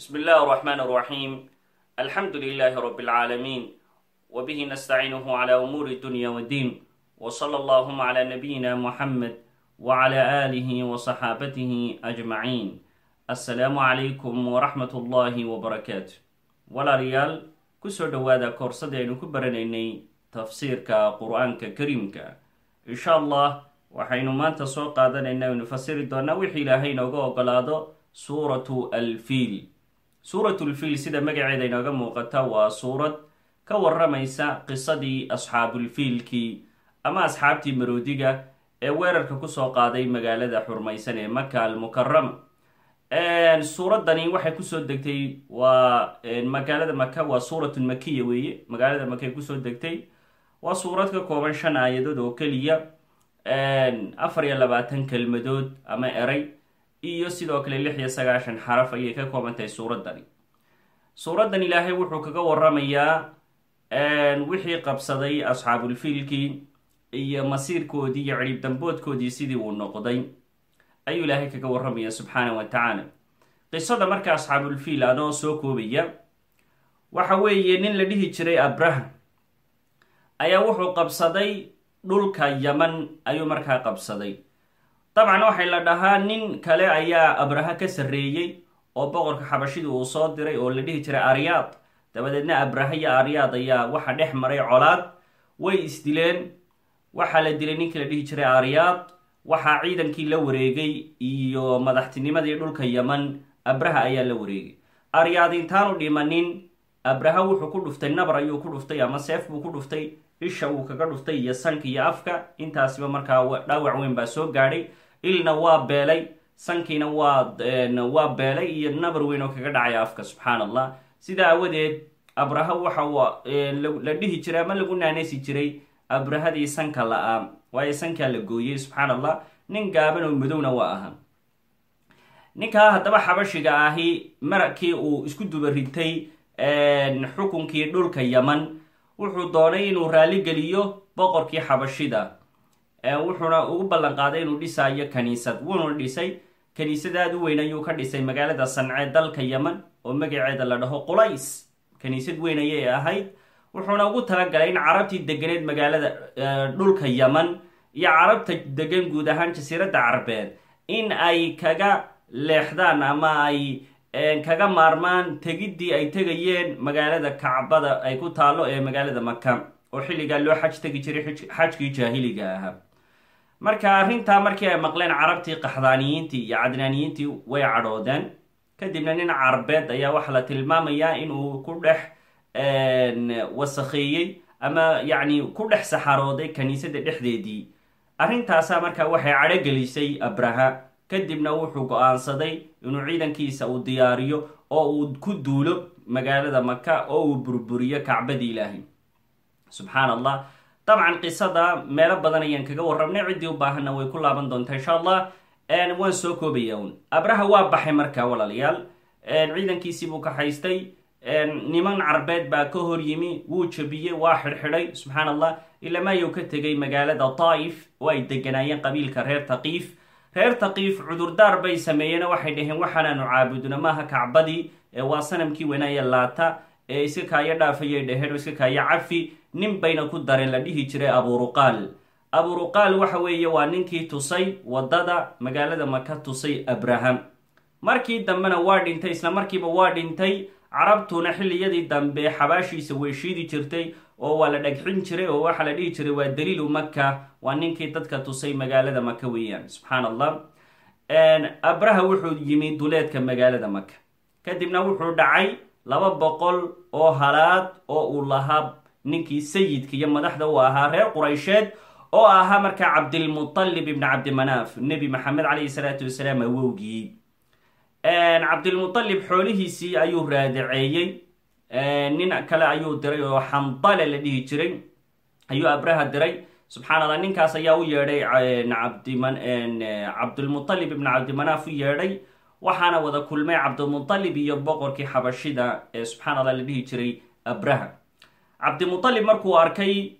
بسم الله الرحمن الرحيم الحمد لله رب العالمين وبه نستعينه على أمور الدنيا والدين وصلى اللهم على نبينا محمد وعلى آله وصحابته أجمعين السلام عليكم ورحمة الله وبركاته walaalayaal kusoo dhowaada koorsada aynu ku baranaynay tafsiirka qur-aanka kariimka insha allah waxaynu maanta soo qaadanaynaa aynu fasiri doonaa wixii ilaahay inooga ogolaado suuratu alfiil suuratu lfiil sida magaceeda inooga muuqata waa suurad ka waramaysa qisadii asxaabulfiilkii ama asxaabtii maroodiga ee weerarka kusoo qaaday magaalada xurmaysan ee maka almukarama suuradani waxay kusoo degtay waa magaalada maka waa suuratun makiya weeye magaalada maka ay kusoo degtay waa suurad ka kooban shan aayadood oo keliya afar iyo labaatan kelmadood ama eray iyo sidoo kale lix iyo sagaashan xaraf ayay ka kooban tahay suuradani suuraddan ilaahay wuxuu kaga waramayaa wixii qabsaday asxaabulfiilkii iyo masiirkoodii iyo cidhib damboodkoodii sidii uu noqday ayuu ilaahay kaga waramaya subxaana wa tacaala qisada marka asxaabulfiil anoo soo koobaya waxa weeye nin la dhihi jiray abraham ayaa wuxuu qabsaday dhulka yaman ayuu markaa qabsaday dabcan waxay la dhahaa nin kale ayaa abraha ka sarreeyey oo boqorka xabashida uu soo diray oo la dhihi jiray aryaad dabadeedna abraha iyo aryaad ayaa waxa dhex maray colaad way isdileen waxaa la dilay ninkii la dhihi jiray aryaad waxaa ciidankii la wareegay iyo madaxtinimadii dhulka yaman abraha ayaa la wareegay aryaad intaanu dhimanin abraha wuxuu ku dhuftay nabar ayuu ku dhuftay ama seef buu ku dhuftay isha uu kaga dhuftay iyo sanka iyo afka intaasiba markaa dhaawac weyn baa soo gaadhay ilna waa beelay sankiina waa waa beelay iyo nabar weyn oo kaga dhacaya afka subxaan allah sidaa awadeed abraha waxa la dhihi jiray ama lagu naanaysi jiray abrahadii sanka la-aa waayo sankaa la gooyey subxaan allah nin gaaban oo madowna waa ahaa ninkaa haddaba xabashiga ahi markii uu isku duba ritay xukunkii dhulka yaman wuxuu doonay inuu raali geliyo boqorkii xabashida wuxuuna ugu ballan qaaday inuu dhisaayo kaniisad wuuna dhisay kaniisad aada u weyn ayuu ka dhisay magaalada sancee dalka yaman oo magaceeda la dhaho qulays kaniisad weyn ayay ahayd wuxuuna ugu talagalay in carabtii deganeed magaalada dhulka yaman iyo carabta degan guud ahaan jasiiradda carbeed in ay kaga leexdaan ama ay kaga maarmaan tegiddii ay tegayeen magaalada kacbada ay ku taalo ee magaalada maka oo xilligaa loo xaj tegi jiray xajkii jaahiliga ahaa marka arrintaa markii ay maqleen carabtii qaxdaaniyiintii iyo cadnaaniyiintii way cadhoodeen kadibna nin carbeed ayaa waxaa la tilmaamayaa inuu ku dhex wasakheeyey ama yacni ku dhex saxarooday kaniisada dhexdeedii arrintaasaa markaa waxay cadhogelisay abraha kadibna wuxuu go-aansaday inuu ciidankiisa uu diyaariyo oo uu ku duulo magaalada maka oo uu burburiyo kacbadii ilaahay subxaan allah dabcan qisada meelo badan ayaan kaga warramnay ciddii u baahanna way ku laaban doontaa insha allah waan soo koobaya un abraha waa baxay markaa walaalayaal ciidankiisii buu ka haystay niman carbeed baa ka hor yimi wuu jabiyey waa xidhxidhay subxaan allah ilamayuu ka tegay magaalada taa'if oo ay deganaayeen qabiilka reer taqiif reer taqiif cudurdaar bay sameeyeen waxay dhaheen waxaanaanu caabudna maaha kacbadii waa sanamkii wanaaya laata ee iska kaayo dhaafayay dhaheen oo iska kaayo cafi nin bayna ku dareen la dhihi jiray aburuqaal aburuqaal waxa weeye waa ninkii tusay wadada magaalada maka tusay abraham markii dambena waa dhintay isla markiiba waa dhintay carabtuna xilliyadii dambe xabaashiisa way shiidi jirtay oo waa la dhagxin jiray oo waxaa la dhihi jiray waa daliilu maka waa ninkii dadka tusay magaalada maka weeyaan subxaan allah abraha wuxuu yimi duleedka magaalada maka kadibna wuxuu dhacay laba boqol oo halaad oo uu lahaa ninkii sayidka iyo madaxda uu ahaa reer quraysheed oo ahaa markaa cabdilmutalib ibni cabdimanaaf nebi maxamed calayhi salaatu wasalaam awowgii cabdilmutalib xoolihiisii ayuu raadaceeyey nin kale ayuu diray oo xandale la dhihi jiray ayuu abraha diray subxaan allah ninkaas ayaa u yeedhay cabdilmutalib ibn cabdimanaaf u yeedhay waxaana wada kulmay cabdilmutalib iyo boqorkii xabashida ee subxaan allah la dhihi jiray abraha cabdimutalib markuu arkay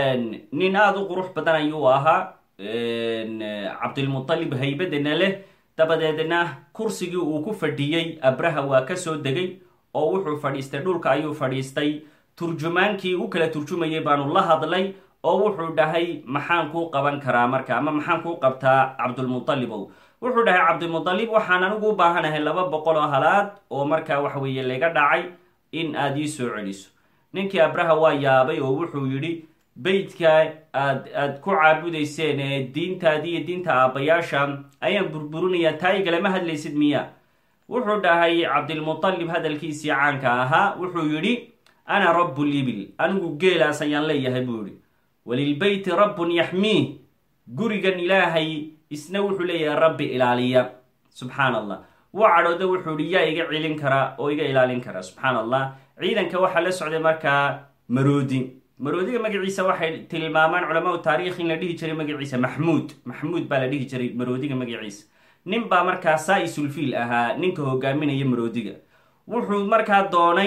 nin aada u qurux badan ayuu ahaa cabdilmutalib haybadana leh dabadeedna kursigii uu ku fadhiyey abraha waa ka soo degay oo wuxuu fadhiistay dhulka ayuu fadhiistay turjumaankii u kala turjumayay baanu la hadlay oo wuxuu dhahay maxaan kuu qaban karaa marka ama maxaan kuu qabtaa cabdulmutalibow wuxuu dhahay cabdilmutalib waxaan anigu u baahanahay laba boqol oo halaad oo markaa waxa weeye laga dhacay in aad ii soo celiso ninkii abraha waa yaabay oo wuxuu yidhi beydka aad aad ku caabudayseen ee diintaadii iyo diinta aabbayaasha ayaan burburinayaa taa igalama hadlaysid miya wuxuu dhahay cabdilmutalib hadalkiisii caanka ahaa wuxuu yidhi ana rabu libil anigu geelaas ayaan leeyahay buu yidhi walilbeyti rabbun yaxmiih gurigan ilaahay isna wuxuu leeyahay rabbi ilaaliya subxaan allah wuu cadhooda wuxuu yihi yaa iga celin karaa oo iga ilaalin kara subxaan allah ciidanka waxaa la socday markaa maroodi maroodiga magaciisa waxay tilmaamaan culamaau taarikh in la dhihi jiray magaciisa maxmuud maxmuud baa la dhihi jiray maroodiga magaciisa nin baa markaa saa-isulfiil ahaa ninka hogaaminaya maroodiga wuxuu markaa doonay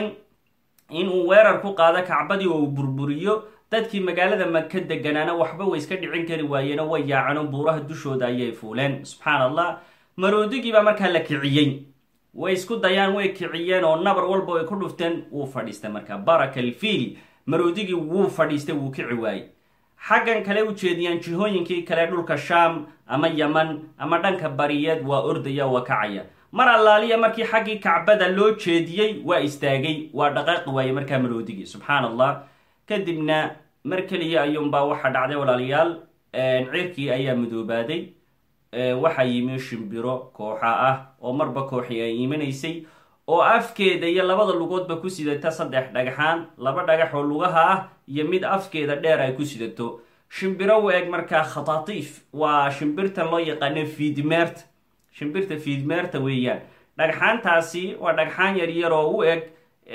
inuu weerar ku qaado kacbadii oo uu burburiyo dadkii magaalada maka deganaana waxba way iska dhicin kari waayeen oo way yaaceen oo buuraha dushooda ayay fuuleen subxaan allah maroodigii baa markaa la kiciyey way isku dayaan way kiciyeen oo nabar walba way ku dhufteen wuu fadhiistay markaa baraka alfiil maroodigii wuu fadhiistay wuu kici waayey xaggan kale u jeediyaan jihooyinkii kale dhulka shaam ama yaman ama dhanka bariyeed waa ordaya waa kacaya mar allaaliya markii xaggii kacbada loo jeediyey waa istaagay waa dhaqaaqi waayey markaa maroodigii subxaan allah kadibna mar keliya ayuunbaa waxaa dhacday walaalayaal cirkii ayaa madoobaaday waxaa yimi shimbiro kooxa ah oo marba kooxi ay iimanaysay oo afkeeda iyo labada lugoodba ku sidata saddex dhagxaan laba dhagax oo lugaha ah iyo mid afkeeda dheer ay ku sidato shimbiro u eg markaa khataatiif waa shimbirtan loo yaqaano fiidmeerta shimbirta fiidmeerta weeyaan dhagxaantaasi waa dhagxaan yaryar oo u eg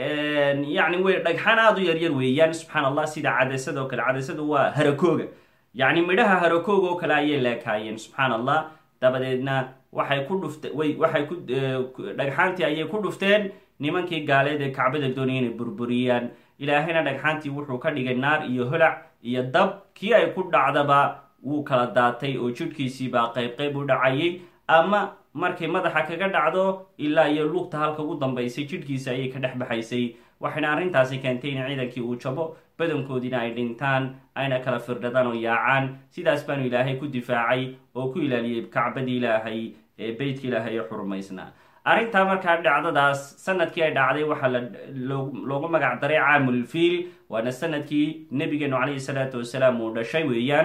yacni way dhagxaan aada u yaryar weeyaan subxaan allah sida cadasada oo kale cadasadu waa harakooga yacni midhaha harakooga oo kale ayay leekaayeen subxaan allah dabadeedna waxay ku dhufte way waxay ku dhagxaantii ayay ku dhufteen nimankii gaaleed ee kacbada doonaya inay burburiyaan ilaahayna dhagxaantii wuxuu ka dhigay naar iyo holac iyo dab kii ay ku dhacdaba wuu kala daatay oo jidhkiisiibaa qayb qayb u dhacayay ama markay madaxa kaga dhacdo ilaa iyo lugta halka ugu dambaysay jidhkiisa ayay ka dhex baxaysay waxayna arrintaasi keentay in ciidankii uu jabo badankoodiina ay dhintaan ayna kala firdhadaan oo yaacaan sidaas baanu ilaahay ku difaacay oo ku ilaaliyey kacbadii ilaahay ee beytka ilaahay ee xurumaysnaa arrintaa markaa dhacdadaas sanadkii ay dhacday waxaa loogu magac daray caamulfiil waana sanadkii nebigeenu calayhi salaatu wasalaam uu dhashay weeyaan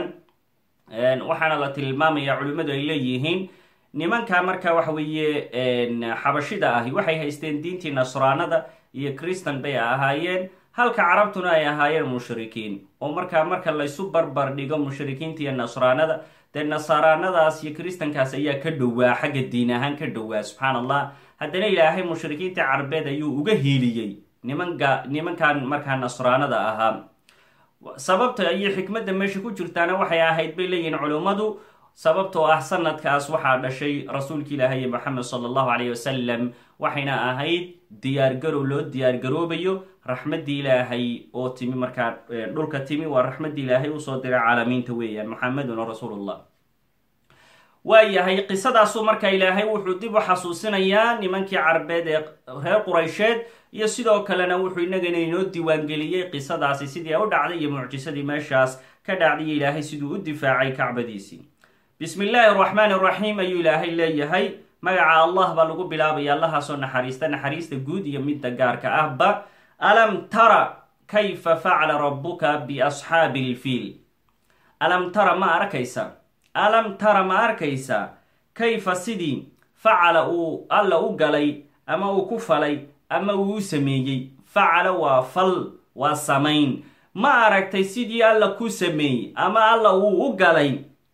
waxaana la tilmaamaya culimmadu ay leeyihiin nimanka marka waxa weeye xabashida ahi waxay haysteen diintii nasraanada iyo christan bay ahaayeen halka carabtuna ay ahaayeen mushrikiin oo markaa marka laysu barbar dhigo mushrikiinta iyo nasraanada dee nasaraanadaas iyo kristankaas ayaa ka dhowaa xagga diin ahaan ka dhowaa subxaan allah haddana ilaahay mushrikiinta carbeed ayuu uga hiiliyey nimanka nimankan markaa nasraanada ahaa sababta iyo xikmadda meesha ku jirtaana waxay ahayd bay leeyihiin culummadu sababtoo ah sanadkaas waxaa dhashay rasuulka ilaahay moxamed sala allahu caleyh wasalam waxayna ahayd diyaargarow loo diyaargaroobayo raxmaddii ilaahay oo timi markaa dhulka timi waa raxmaddii ilaahay usoo diray caalamiinta weeyaan moxameduna rasuulullah waayahay qisadaasuu marka ilaahay wuxuu dib u xasuusinayaa nimankii carbeed ee reer quraysheed iyo sidoo kalena wuxuu inagana inoo diiwaangeliyey qisadaasi sidii u dhacday iyo mucjisadii meeshaas ka dhacday ilaahay siduu u difaacay kacbadiisii bismi illaahi araxmaan araxiim ayuu ilaahay leeyahay magaca allah baa lagu bilaabaya allahaasoo naxariista naxariista guud iyo midda gaarka ahba alam tara kayfa facala rabbuka biasxaabi ilfiil alam tara ma arkaysa alam tara ma arkaysa kayfa sidii facala uu alla u galay ama uu ku falay ama uu u sameeyey facala waa fal waa samayn ma aragtay sidii alla ku sameeyey ama alla uu u galay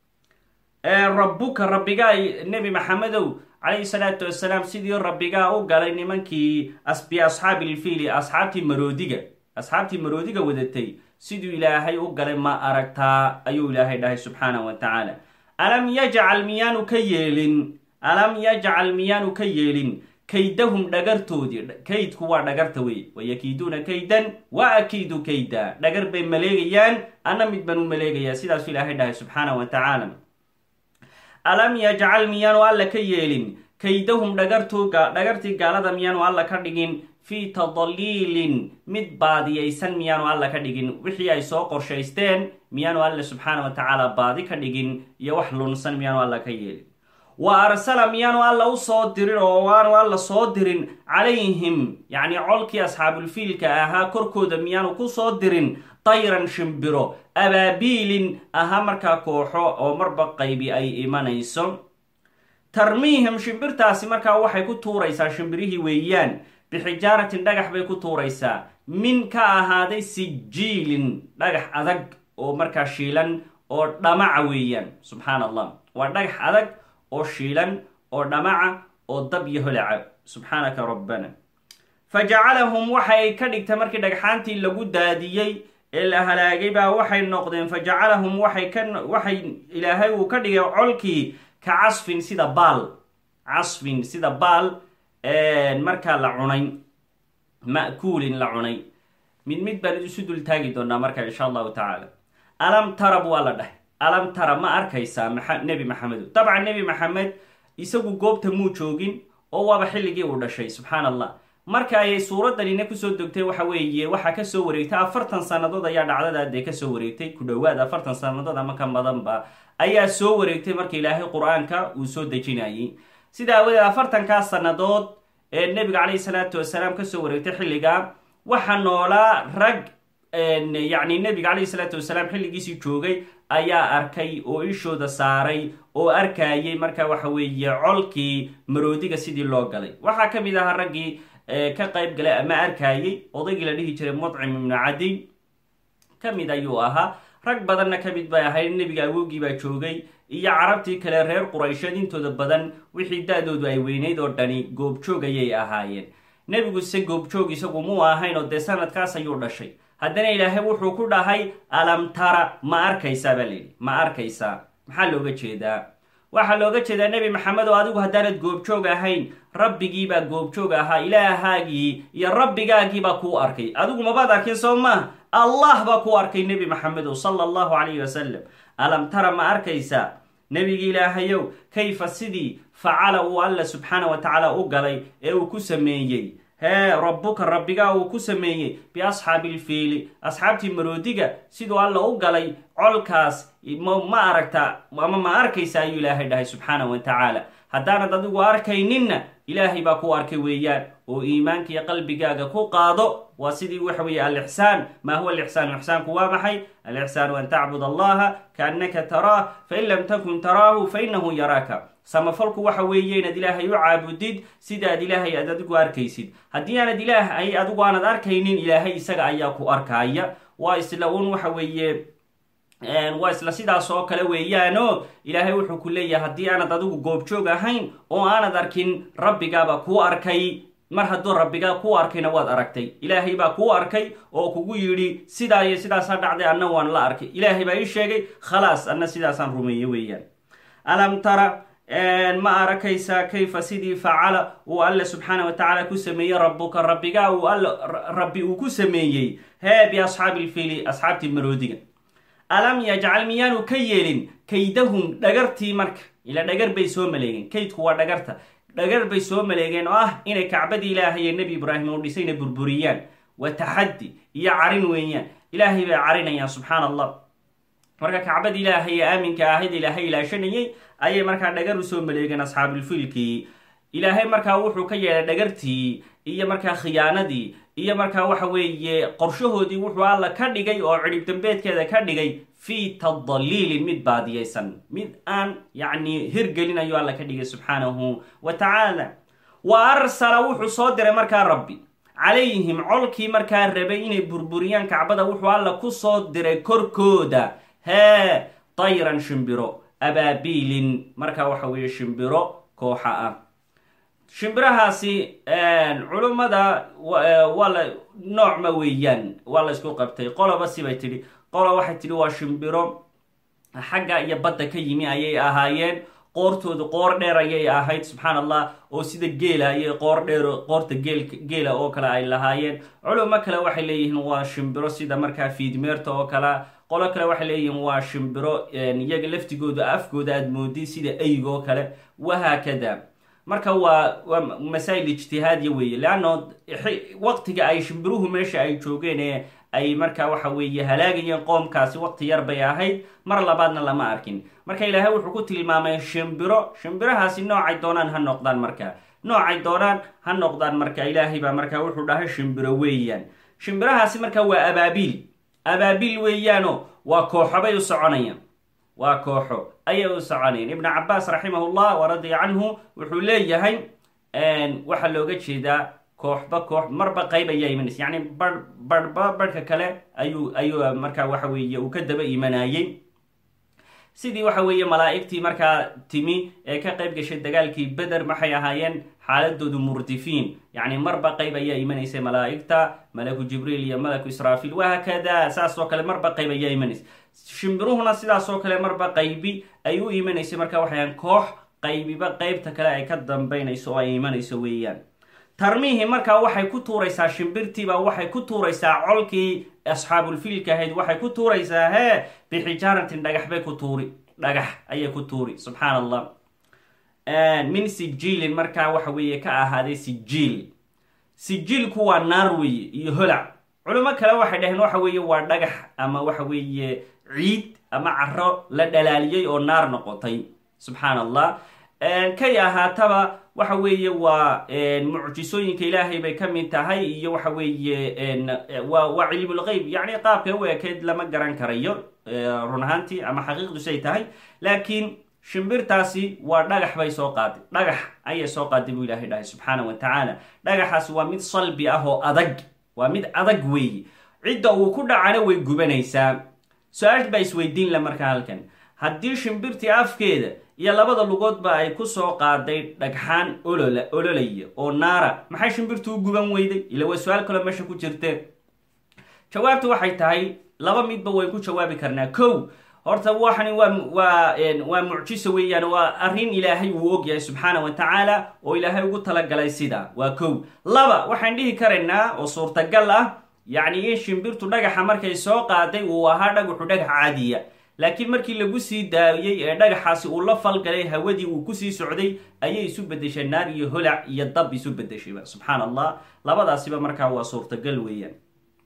rabbuka rabbigaa nebi maxamedow calayhi salaatu wasalaam sidii rabbigaa u galay nimankii bi asxaabi ilfiili asxaabtii maroodiga asxaabtii maroodiga wadatay siduu ilaahay u galay ma aragtaa ayuu ilaahay dhahay subxaanah wa tacaala alam yajcal miyaanu ka yeelin alam yajcal miyaanu ka yeelin kaydahum dhagartoodii kaydku waa dhagarta wey wayakiiduuna kaydan wa akiidu kayda dhagar bay maleegayaan ana mid baan u maleegayaa sidaasuu ilaahay dhahay subxaanah wa tacaala alam yajcal miyaanu alla ka yeelin kaydahum dhagartii gaalada miyaanu alla ka dhigin fii tadliilin mid baadiyaysan miyaanu alla ka dhigin wixii ay soo qorshaysteen miyaanu alle subxaana wa tacaala baadi ka dhigin iyo wax lunsan miyaanu alla ka yeelin wa arsala miyaanu alla u soo dirin oo waanu alla soo dirin calayhim yacni colkii asxaabulfiilka ahaa korkooda miyaanu ku soo dirin tayran shimbiro abaabiilin ahaa markaa kooxo oo marba qaybi ay imanayso tarmiihim shimbirtaasi markaa waxay ku tuuraysaa shimbirihii weeyaan bixijaaratin dhagax bay ku tuuraysaa min ka ahaaday sijiilin dhagax adag oo markaa shiilan oo dhamaca weeyaan subxaan allah waa dhagax adag oo shiilan oo dhamaca oo dab iyo holaca subxaanaka rabbana fa jacalahum waxay ka dhigtay markii dhagxaantii lagu daadiyey ee la halaagay baa waxay noqdeen fa jacalahum waxay ka waxay ilaahay uu ka dhigay colkii ka casfin sida baal casfin sida baal markaa la cunay ma'kuulin la cunay mid mid baan isu dul taagi doonaa marka insha allahu tacaala alam tarab waa la dhahay alam tara ma arkaysaa nebi maxamedo dabcan nebi maxamed isagu goobta muu joogin oo waaba xilligii uu dhashay subxaan allah marka ayay suuraddanina kusoo degtay waxa weeye waxaa kasoo wareegtay afartan sannadood ayaa dhacdadaadee kasoo wareegtay ku dhowaad afartan sannadood ama ka badanba ayaa soo wareegtay marka ilaahay qur-aanka uu soo dejinayay sida aawadeed afartankaas sannadood ee nebiga calayhi salaatu wasalaam kasoo wareegtay xilliga waxaa noolaa rag yacni nebiga calayhi salaatu wasalaam xilligiisii joogay ayaa arkay oo ishooda saaray oo arkayay marka waxa weeye colkii maroodiga sidii loo galay waxaa ka mid ahaa raggii ka qayb galay ama arkayay odaygii la dhihi jiray mudcim ibnu cadiy ka mid ayuu ahaa rag badanna ka mid bay ahayd nebiga awoogii baa joogay iyo carabtii kale reer quraysheed intooda badan wixii da-doodu ay weynayd oo dhani goobjoog ayay ahaayeen nebigu se goobjoog isagu muu ahayn oo dee sanadkaas ayuu dhashay haddana ilaahay wuxuu ku dhahay alam tara ma arkaysaa baa layidhi ma arkaysaa maxaa looga jeedaa waxaa looga jeedaa nebi maxamed oo adigu haddaanad goobjoog ahayn rabbigiibaa goobjoog ahaa ilaahaagii iyo rabbigaagiibaa kuu arkay adigu mabaad arkin soo maaha allah baa kuu arkay nebi maxamedow sala allahu calayhi wasalam alam tara ma arkaysaa nebigi ilaahayow kayfa sidii facala uu alla subxaana wa tacaala u galay ee uu ku sameeyey hee rabbuka rabbigaa uu ku sameeyey biasxaabi ilfiili asxaabtii maroodiga siduu alla u galay colkaas ma aragta ama ma arkaysa ayuu ilaahay dhahay subxaana wa tacaala haddaanad adigu arkayninna ilaahay baa ku arkay weeyaan oo iimaankiiyo qalbigaaga ku qaado waa sidii waxa weeye alixsaan maa huwa alixsaanu ixsaanku waa maxay alixsaanu an tacbud allaha kaannaka taraah fain lam takun taraahu fainahu yaraaka samafalku waxa weeye inaad ilaahay u caabudid sidaad ilaahay aad adigu arkaysid haddii aanad ilaahay adigu aanad arkaynin ilaahay isaga ayaa ku arkaya waa isla un waxa weeye waa isla sidaas oo kale weeyaano ilaahay wuxuu ku leeyahay haddii aanad adigu goobjoog ahayn oo aanad arkin rabbigaaba kuu arkay mar hadduu rabbigaa kuu arkayna waad aragtay ilaahay baa kuu arkay oo kugu yidhi sidaa iyo sidaasaa dhacday anna waan la arkay ilaahay baa ii sheegay khalaas anna sidaasaan rumeeye weeyaan alam tara ma arakaysaa kayfa sidii facala uu alle subxaana wa tacaala ku sameeyey rabbuka rabbigaa uu all rabbi uu ku sameeyey hee biasxaabi ilfiili asxaabtii maroodiga alam yajcal miyaanu ka yeelin kaydahum dhagartii marka ila dhagar bay soo maleegeen kaydku waa dhagarta dhagar bay soo maleegeen oo ah inay kacbadii ilaahay ee nebi ibraahim uu dhisayna burburiyaan waa taxaddi iyo carin weeyaan ilaahay bay carinayaan subxaana allah marka kacbadii ilaahay ee aaminka ahayd ilaahay ilaashanayay ayay markaa dhagar u soo maleegeen asxaabulfiilkii ilaahay markaa wuxuu ka yeelay dhagartii iyo markaa khiyaanadii iyo markaa waxa weeye qorshahoodii wuxuu alla ka dhigay oo cidhib dambeedkeeda ka dhigay fii tadaliilin mid baadiyaysan mid aan yacni hirgelin ayuu alla ka dhigay subxaanahu wa tacaala wa arsala wuxuu soo diray markaa rabbi calayhim colkii markaa rabay inay burburiyaan kacbada wuxuu alla ku soo diray korkooda hee tayran shimbiro abaabiilin markaa waxa weeye shimbiro kooxa ah shimbirahaasi culummada waa la noocma weeyaan waa la isku qabtay qoloba sibay tidhi qolo waxay tidhi waa shimbiro xagga iyo badda ka yimi ayay ahaayeen qoortoodu qoor dheer ayay ahayd subxaan allah oo sida geela ayay qoor dheer qoorta geel geela oo kale ay lahaayeen culimo kale waxay leeyihiin waa shimbiro sida markaa fiidmeerta oo kale qolo kale waxay leeyihiin waa shimbiro iyaga laftigooda afkooda aad moodid sida eygo kale wahaakada marka waa waa masaa'il ijtihaadiya weeye leanno waqtiga ay shimbiruhu meesha ay joogeen ee ay marka waxa weeye halaagayeen qoomkaasi waqti yar bay ahayd mar labaadna lama arkin marka ilaahay wuxuu ku tilmaamay shimbiro shimbirahaasi noocay doonaan ha noqdaan marka noocay doonaan ha noqdaan marka ilaahay baa marka wuxuu dhahay shimbiro weeyaan shimbirahaasi marka waa abaabiil abaabiil weeyaano waa kooxo bay u soconayaan waa kooxo ayay u soconayaan ibnu cabaas raximahullah wa radiya canhu wuxuu leeyahay waxaa looga jeedaa kooxba koox marba qayb ayaa imanaysa yacni bar barhba barhka kale ayuu ayuu markaa waxa weeye uu ka daba imanayey sidii waxa weeye malaa'igtii markaa timi ee ka qayb gashay dagaalkii beder maxay ahaayeen xaaladoodu murdifiin yacni marba qayb ayaa imanaysa malaa'igta malaku jibriil iyo malaku israafiil wahaakada saas oo kale marba qayb ayaa imanaysa shimbiruhuna sidaas oo kale marba qaybi ay u imanaysay marka waxayan koox qaybiba qaybta kale ay ka dambaynayso oo ay imanayso weeyaan tarmiihi markaa waxay ku tuuraysaa shimbirtiiba waxay ku tuuraysaa colkii asxaabulfiilka ahayd waxay ku tuuraysaa hee bixijaaratin dhagax bay ku tuuri dhagax ayay ku tuuri subxaan allah min sijiilin markaa waxa weeye ka ahaaday sijiil sijiilku waa naar weeye iyo holac culimo kale waxay dhaheen waxa weeye waa dhagax ama waxa weeye ciid ama caro la dhalaaliyey oo naar noqotay subxaan allah kay ahaataba waxa weeye waa mucjisooyinka ilaahay bay ka mid tahay iyo waxa weeye waa waa cilmulgeyb yacni qaabka u ekeyd lama garan karayo run ahaantii ama xaqiiqdu say tahay laakiin shimbirtaasi waa dhagax bay soo qaaday dhagax ayay soo qaaday buu ilahay dhahay subxaana wa tacaala dhagaxaasi waa mid salbi ah oo adag waa mid adag weeye cidda uu ku dhacana way gubanaysaa su-aal baa isweydiin la markaa halkan haddii shimbirtii afkeeda iyo labada lugoodba ay ku soo qaaday dhagxaan olola ololaya oo naara maxay shimbirtu u guban weyday ila waa su-aal kaloo meesha ku jirte jawaabtu waxay tahay laba midba way ku jawaabi karnaa kow horta waxani waa waa waa mucjiso weeyaan waa arrin ilaahay uu ogyahay subxaana wa tacaala oo ilaahay ugu talagalay sidaa waa kow laba waxaan dhihi karaynaa oo suurtagal ah yacni in shimbirtu dhagaxa markay soo qaaday uu ahaa dhagaxu dhagax caadiya laakiin markii lagu sii daayey ee dhagaxaasi uu la falgalay hawadii uu kusii socday ayay isu bedeshay naar iyo holac iyo dab isu bedeshayba subxaan allah labadaasiba markaa waa suurtagal weeyaan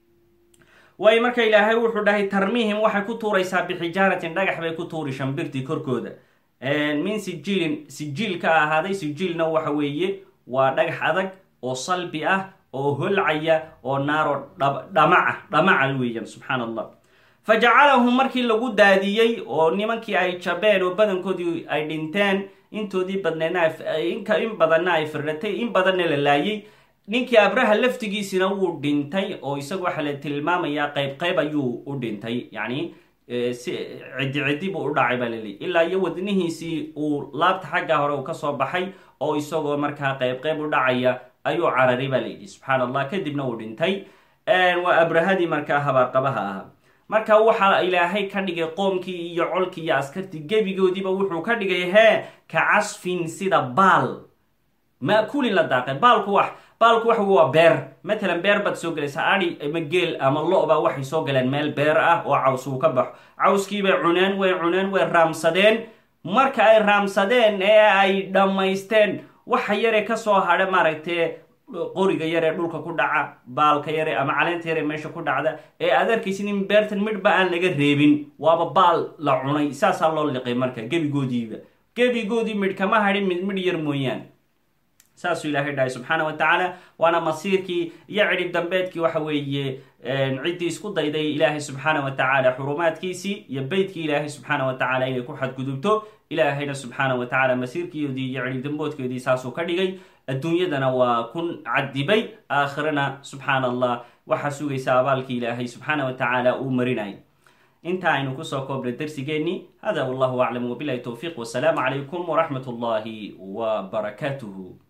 waayo marka ilaahay wuxuu dhahay tarmiihim waxay ku tuuraysaa bixijaaratin dhagax bay ku tuuri shambirtii korkooda min sijiilin sijiil ka ahaaday sijiilna waxa weeye waa dhagax adag oo salbi ah oo holcaya oo naaro dhamaca dhamaca weeyaan subxaan allah fa jacalahu markii lagu daadiyey oo nimankii ay jabeen oo badankoodii ay dhinteen intoodii badneedna in badanna ay firratay in badanna la laayay ninkii abraha laftigiisina wuu dhintay oo isagu waxaa la tilmaamayaa qayb qayb ayuu u dhintay yacni si ciddi ciddi buu u dhacay baa laleeyay ilaa iyo wadnihiisii uu laabta xagga hore uu kasoo baxay oo isagoo markaa qayb qayb u dhacaya ayuu cararay baa layidhi subxaan allah kadibna uu dhintay waa abrahadii markaa habaarqabaha ahaa marka waxaa ilaahay ka dhigay qoomkii iyo colkii iyo askartii gebigoodiiba wuxuu ka dhigay hee ka casfin sida baal ma'kuulin la daaqay baalku wax baalku waxa waa beer matalan beer baad soo gelaysaa adi ama geel ama lo-ba waxay soo galeen meel beer ah oo caws uu ka baxo cawskiibay cuneen way cuneen way raamsadeen marka ay raamsadeen ee ay dhammaysteen waxa yare kasoo hadha maaragtay qoriga yaree dhulka ku dhaca baalka yare ama caleenta yare meesha ku dhacda ee aad arkaysid in beertan midhba aan laga reebin waaba baal la cunay saasaa loo liqay marka gebigoodiiba gebigoodii midh kama hadhin mid midh yar mooyaan saasuu ilaahay dhahay subxaana wa tacaala waana masiirkii iyo cidhib dambeedkii waxa weeye ciddii isku dayday ilaahay subxaana wa tacaala xurumaadkiisii iyo beytkii ilaahay subxaana wa tacala inay ku xadgudubto ilaahayna subxaana wa tacaala masiirkeedii iyo cidhib damboodkeedii saasuu ka dhigay adduunyadana waa kun cadibay aakhirana subxaana allah waxaa sugaysa abaalkii ilaahay subxaana wa tacaala uu marinay inta aynu kusoo koobnay darsigeennii hada wallahu aclam wabilahi towfiiq wasalaamu calaykum waraxmat ullahi wa barakaatuhu